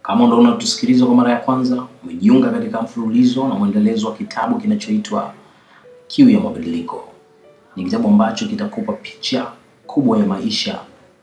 Kama ndo unatusikiliza kwa mara ya kwanza, umejiunga katika mfululizo na mwendelezo wa kitabu kinachoitwa Kiu ya Mabadiliko. Ni kitabu ambacho kitakupa picha kubwa ya maisha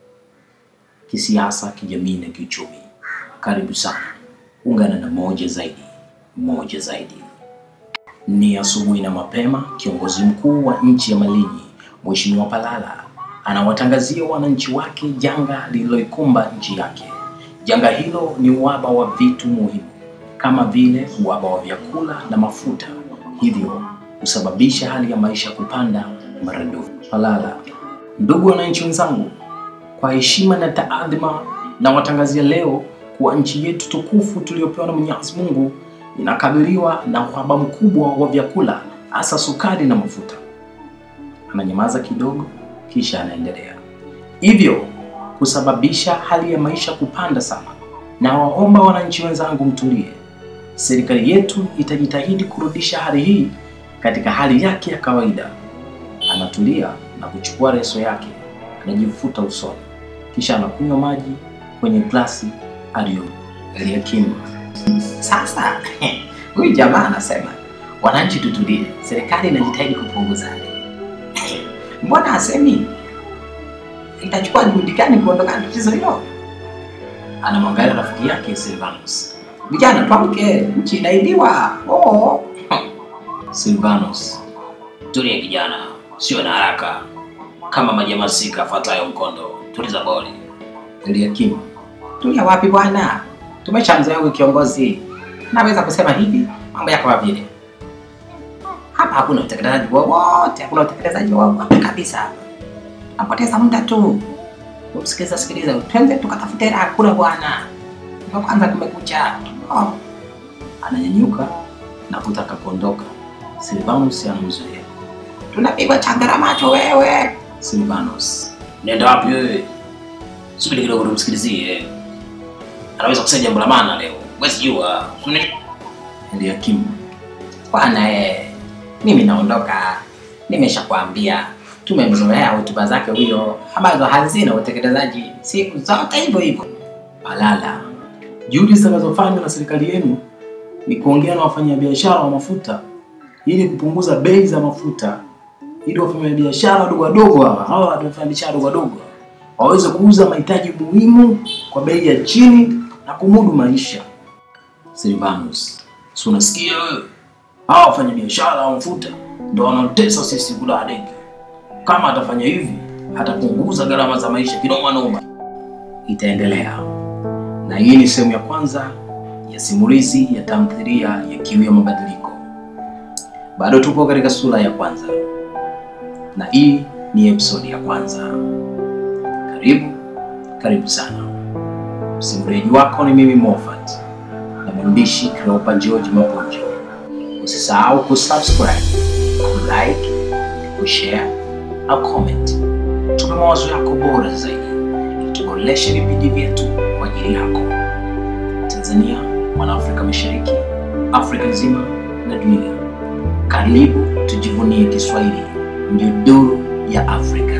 kisiasa, kijamii na kiuchumi. Karibu sana, ungana na moja zaidi, moja zaidi. Ni asubuhi na mapema, kiongozi mkuu wa nchi ya Malinyi Mheshimiwa Palala anawatangazia wananchi wake janga lililoikumba nchi yake. Janga hilo ni uhaba wa vitu muhimu kama vile uhaba wa vyakula na mafuta, hivyo husababisha hali ya maisha kupanda maradufu. Palala: ndugu wananchi wenzangu, kwa heshima na taadhima na watangazia leo kuwa nchi yetu tukufu tuliyopewa na Mwenyezi Mungu inakabiliwa na uhaba mkubwa wa vyakula hasa sukari na mafuta. Ananyamaza kidogo, kisha anaendelea hivyo kusababisha hali ya maisha kupanda sana. Na waomba wananchi wenzangu mtulie, serikali yetu itajitahidi kurudisha hali hii katika hali yake ya kawaida. Anatulia na kuchukua leso yake, anajifuta usoni, kisha anakunywa maji kwenye glasi aliyo aliyakimu. Sasa huyu jamaa anasema wananchi tutulie, serikali inajitahidi kupunguza hali. Mbona hasemi itachukua juhudi gani kuondokana na tatizo hilo? Anamwangalia rafiki yake Silvanus. Vijana tuamke, nchi inaibiwa. Oh. Silvanus, tulia kijana, sio na haraka, kama maji ya masika afatayo mkondo, tuliza boli. Eliakim, Tulia wapi bwana? Tumeshamzoea huyu kiongozi, naweza kusema hivi mambo yako vile. Hapa hakuna utekelezaji wowote, hakuna utekelezaji wowote kabisa. Napoteza muda tu. Sikiliza, sikiliza, twende tukatafute hela kula bwana. Ndio kwanza kumekucha. Oh. ananyanyuka na kutaka kuondoka. Silvanus anamzuia. Tunapigwa changara macho wewe. Silvanus, nenda wapi wewe? Subiri kidogo tumsikilizie, anaweza kusema jambo la maana leo, huwezi jua. Eliakim, Bwana eh, mimi naondoka. Nimeshakwambia tumemzoea hotuba zake huyo ambazo hazina utekelezaji siku zote hivyo hivyo. Palala, juhudi zitakazofanywa na serikali yenu ni kuongea na wafanyabiashara wa mafuta ili kupunguza bei za mafuta, ili wafanyabiashara wadogo wadogo hawa hawa wafanyabiashara wadogo wadogo waweze kuuza mahitaji muhimu kwa bei ya chini na kumudu maisha. Silvanus, si unasikia wewe? Hawa wafanyabiashara wa mafuta ndio wanaotesa sisi kula dege. Kama atafanya hivi, atapunguza gharama za maisha kinoma noma. Itaendelea na hii ni sehemu ya kwanza ya simulizi ya tamthilia ya Kiu ya Mabadiliko. Bado tupo katika sura ya kwanza na hii ni episodi ya kwanza. Karibu, karibu sana. Msimuliaji wako ni mimi Moffat na mwandishi Cleopa George Maponjo. Usisahau kusubscribe, kulike, kushare na comment. Tupe mawazo yako bora zaidi ili tuboreshe vipindi vyetu kwa ajili yako. Tanzania, mwana Afrika Mashariki, Afrika nzima na dunia. Karibu tujivunie Kiswahili, ndio duru ya Afrika.